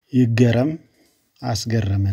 ይገረም አስገረመን።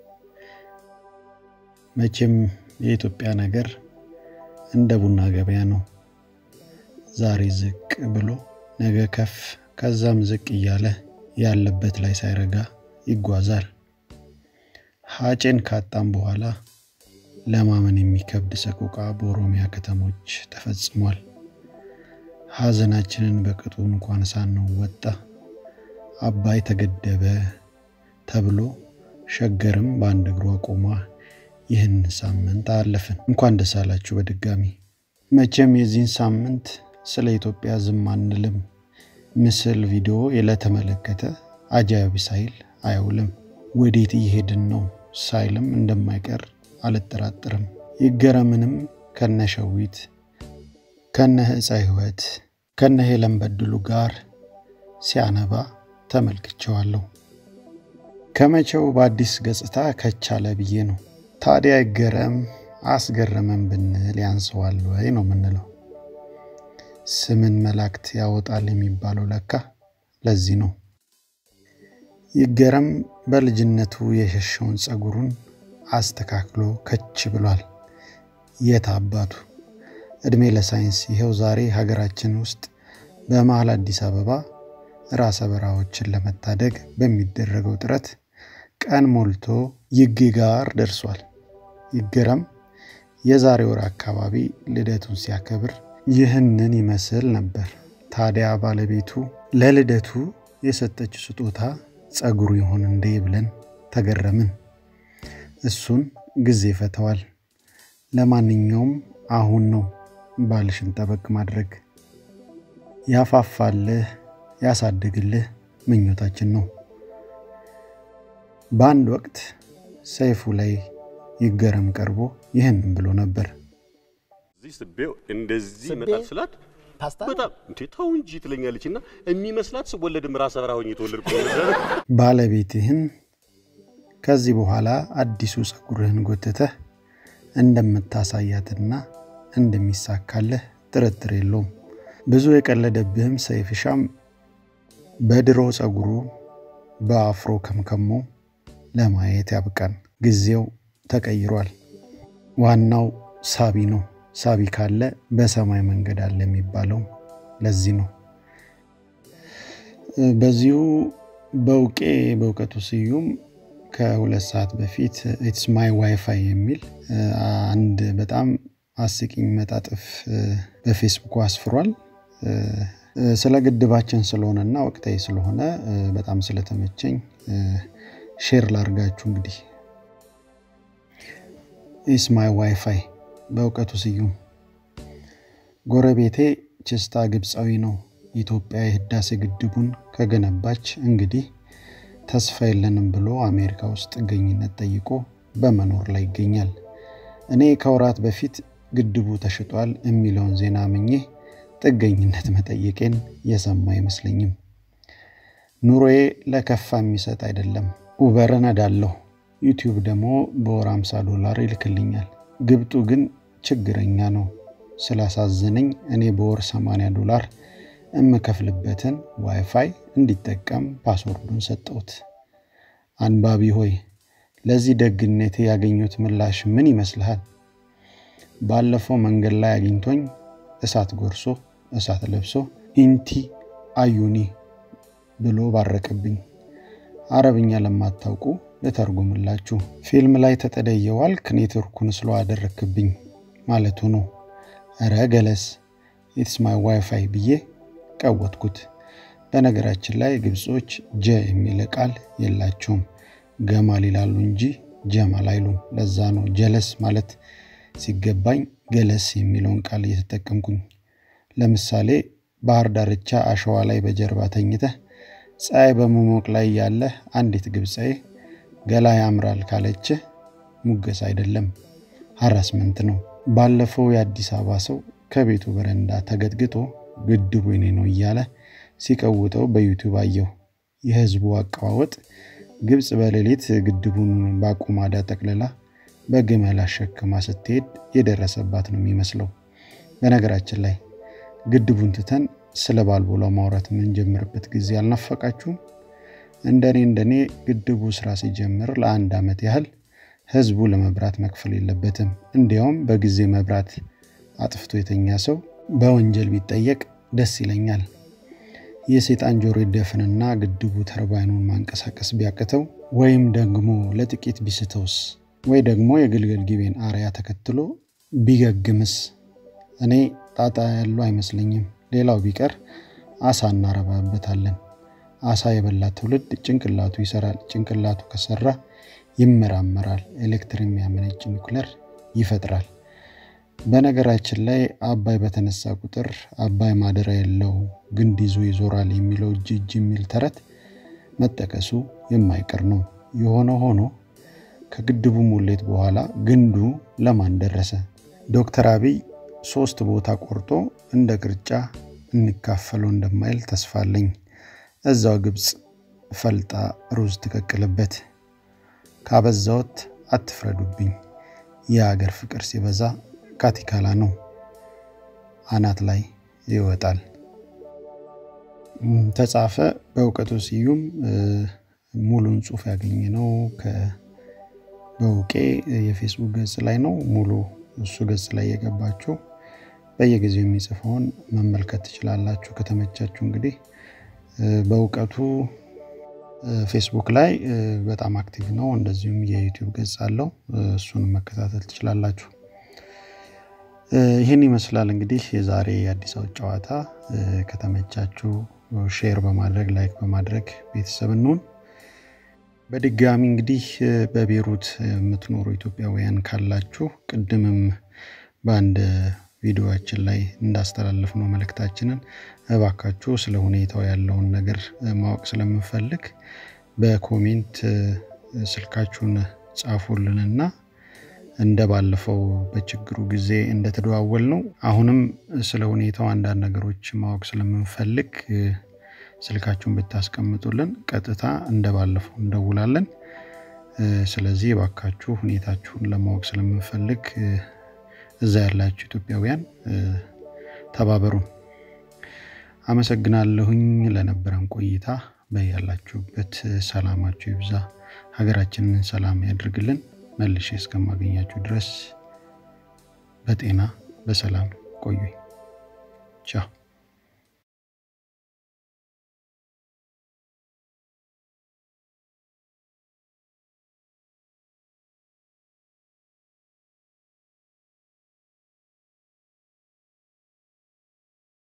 መቼም የኢትዮጵያ ነገር እንደ ቡና ገበያ ነው። ዛሬ ዝቅ ብሎ ነገ ከፍ ከዛም ዝቅ እያለ ያለበት ላይ ሳይረጋ ይጓዛል። ሀጬን ካጣም በኋላ ለማመን የሚከብድ ሰቆቃ በኦሮሚያ ከተሞች ተፈጽሟል። ሐዘናችንን በቅጡ እንኳን ሳንወጣ አባይ ተገደበ ተብሎ ሸገርም በአንድ እግሯ ቆማ ይህን ሳምንት አለፍን። እንኳን ደስ አላችሁ በድጋሚ። መቼም የዚህን ሳምንት ስለ ኢትዮጵያ ዝም አንልም። ምስል ቪዲዮ ለተመለከተ አጃቢ ሳይል አያውልም። ወዴት እየሄድን ነው ሳይልም እንደማይቀር አልጠራጥርም። ይገረምንም ከነሸዊት ከነ ህፀ ህይወት ከነ ሄለን በድሉ ጋር ሲያነባ ተመልክቸዋለሁ። ከመቼው በአዲስ ገጽታ ከቻለ ብዬ ነው። ታዲያ ይገረም አስገረመን ብንል ያንሰዋል ወይ ነው የምንለው። ስምን መላእክት ያወጣል የሚባለው ለካ ለዚህ ነው። ይገረም በልጅነቱ የሸሸውን ጸጉሩን አስተካክሎ ከች ብሏል። የት አባቱ ዕድሜ ለሳይንስ ይኸው ዛሬ ሀገራችን ውስጥ በመሀል አዲስ አበባ ራሰ በራዎችን ለመታደግ በሚደረገው ጥረት ቀን ሞልቶ ይጌ ጋር ደርሷል። ይገረም የዛሬ ወር አካባቢ ልደቱን ሲያከብር ይህንን ይመስል ነበር። ታዲያ ባለቤቱ ለልደቱ የሰጠችው ስጦታ ጸጉሩ ይሆን እንዴ ብለን ተገረምን። እሱን ጊዜ ፈተዋል። ለማንኛውም አሁን ነው ባልሽን ጠበቅ ማድረግ። ያፋፋልህ ያሳድግልህ ምኞታችን ነው። በአንድ ወቅት ሰይፉ ላይ ይገረም ቀርቦ ይህንን ብሎ ነበር። እዚህ ስቤው እንደዚህ ይመጣል ስላት በጣም እንዴ ተው እንጂ ትለኛለች እና የሚመስላት ስወለድም ራሰ በራ ሆኜ የተወለድኩ ባለቤትህን ከዚህ በኋላ አዲሱ ጸጉርህን ጎትተህ እንደምታሳያትና እንደሚሳካልህ ጥርጥር የለውም። ብዙ የቀለደብህም ሰይፍሻም በድሮ ጸጉሩ በአፍሮ ከምከሞ ለማየት ያብቃን። ጊዜው ተቀይሯል። ዋናው ሳቢ ነው። ሳቢ ካለ በሰማይ መንገድ አለ የሚባለው ለዚህ ነው። በዚሁ በውቄ በእውቀቱ ስዩም ከሁለት ሰዓት በፊት ኢትስ ማይ ዋይፋይ የሚል አንድ በጣም አስቂኝ መጣጥፍ በፌስቡክ አስፍሯል። ስለ ግድባችን ስለሆነና ወቅታዊ ስለሆነ በጣም ስለተመቸኝ ሼር ላርጋችሁ። እንግዲህ ኢስ ማይ ዋይፋይ በእውቀቱ ስዩም። ጎረቤቴ ችስታ ግብፃዊ ነው። ኢትዮጵያ የህዳሴ ግድቡን ከገነባች እንግዲህ ተስፋ የለንም ብሎ አሜሪካ ውስጥ ጥገኝነት ጠይቆ በመኖር ላይ ይገኛል። እኔ ከወራት በፊት ግድቡ ተሽጧል የሚለውን ዜና ምኜ ጥገኝነት መጠየቄን የሰማ አይመስለኝም። ኑሮዬ ለከፋ የሚሰጥ አይደለም። ኡበር እነዳለሁ። ዩቲዩብ ደግሞ በወር 50 ዶላር ይልክልኛል። ግብጡ ግን ችግረኛ ነው። ስላሳዘነኝ እኔ በወር 80 ዶላር የምከፍልበትን ዋይፋይ እንዲጠቀም ፓስወርዱን ሰጠሁት። አንባቢ ሆይ ለዚህ ደግነቴ ያገኙት ምላሽ ምን ይመስልሃል? ባለፈው መንገድ ላይ አግኝቶኝ እሳት ጎርሶ እሳት ለብሶ ኢንቲ አዩኒ ብሎ ባረቅብኝ። አረብኛ ለማታውቁ ልተርጉምላችሁ። ፊልም ላይ ተጠደየዋልክ ኔትወርኩን ስሎ አደረክብኝ ማለቱ ነው። እረ ገለስ ኢትስ ማይ ዋይፋይ ብዬ ቀወጥኩት። በነገራችን ላይ ግብጾች ጀ የሚል ቃል የላቸውም። ገማል ይላሉ እንጂ ጀማል አይሉም። ለዛ ነው ጀለስ ማለት ሲገባኝ ገለስ የሚለውን ቃል እየተጠቀምኩኝ። ለምሳሌ ባህር ዳርቻ አሸዋ ላይ በጀርባ ተኝተህ ፀሐይ በመሞቅ ላይ ያለህ አንዲት ግብፃዊ ገላ ያምራል ካለችህ ሙገስ አይደለም ሀራስመንት ነው። ባለፈው የአዲስ አበባ ሰው ከቤቱ በረንዳ ተገጥግጦ ግድቡ የኔ ነው እያለ ሲቀውጠው በዩቲዩብ አየሁ። የህዝቡ አቀዋወጥ ግብፅ በሌሊት ግድቡን በአቁማዳ ጠቅልላ በግመል አሸክማ ስትሄድ የደረሰባት ነው የሚመስለው። በነገራችን ላይ ግድቡን ትተን ስለ ባልቦላው ማውራት የምንጀምርበት ጊዜ አልናፈቃችሁም? እንደኔ እንደኔ ግድቡ ስራ ሲጀምር ለአንድ ዓመት ያህል ህዝቡ ለመብራት መክፈል የለበትም። እንዲያውም በጊዜ መብራት አጥፍቶ የተኛ ሰው በወንጀል ቢጠየቅ ደስ ይለኛል። የሴጣን ጆሮ ይደፍንና ግድቡ ተርባይኑን ማንቀሳቀስ ቢያቅተው ወይም ደግሞ ለጥቂት ቢስተውስ ወይ ደግሞ የግልገል ጊቤን አርያ ተከትሎ ቢገግምስ? እኔ ጣጣ ያለው አይመስለኝም። ሌላው ቢቀር አሳ እናረባበታለን። አሳ የበላ ትውልድ ጭንቅላቱ ይሰራል። ጭንቅላቱ ከሰራ ይመራመራል። ኤሌክትሪክ የሚያመነጭ ኒውክለር ይፈጥራል። በነገራችን ላይ አባይ በተነሳ ቁጥር አባይ ማደሪያ የለው ግንድ ይዞ ይዞራል የሚለው እጅ እጅ የሚል ተረት መጠቀሱ የማይቀር ነው። የሆነ ሆኖ ከግድቡ ሙሌት በኋላ ግንዱ ለማን ደረሰ? ዶክተር አብይ ሶስት ቦታ ቆርጦ እንደ ቅርጫ እንካፈለው እንደማይል ተስፋ አለኝ። እዛው ግብፅ ፈልጣ ሩዝ ትቀቅልበት። ካበዛዎት አትፍረዱብኝ። የአገር ፍቅር ሲበዛ ካቲካላ ነው፣ አናት ላይ ይወጣል። ተጻፈ በእውቀቱ ስዩም። ሙሉን ጽሑፍ ያገኘ ነው በውቄ የፌስቡክ ገጽ ላይ ነው። ሙሉ እሱ ገጽ ላይ የገባችሁ በየጊዜው የሚጽፈውን መመልከት ትችላላችሁ። ከተመቻችሁ እንግዲህ በእውቀቱ ፌስቡክ ላይ በጣም አክቲቭ ነው። እንደዚሁም የዩቲዩብ ገጽ አለው። እሱንም መከታተል ትችላላችሁ። ይህን ይመስላል እንግዲህ የዛሬ የአዲስ አበባ ጨዋታ። ከተመቻችሁ ሼር በማድረግ ላይክ በማድረግ ቤተሰብ እንሁን። በድጋሚ እንግዲህ በቤሩት የምትኖሩ ኢትዮጵያውያን ካላችሁ ቅድምም በአንድ ቪዲዮችን ላይ እንዳስተላለፍ ነው መልእክታችንን እባካችሁ ስለ ሁኔታው ያለውን ነገር ማወቅ ስለምንፈልግ በኮሜንት ስልካችሁን ጻፉልንና እንደ ባለፈው በችግሩ ጊዜ እንደተደዋወል ነው አሁንም ስለ ሁኔታው አንዳንድ ነገሮች ማወቅ ስለምንፈልግ ስልካችሁን ብታስቀምጡልን ቀጥታ እንደ ባለፈው እንደውላለን። ስለዚህ እባካችሁ ሁኔታችሁን ለማወቅ ስለምንፈልግ እዛ ያላችሁ ኢትዮጵያውያን ተባበሩን። አመሰግናለሁኝ ለነበረን ቆይታ። በያላችሁበት ሰላማችሁ ይብዛ፣ ሀገራችንን ሰላም ያድርግልን። መልሼ እስከማገኛችሁ ድረስ በጤና በሰላም ቆዩኝ። ቻው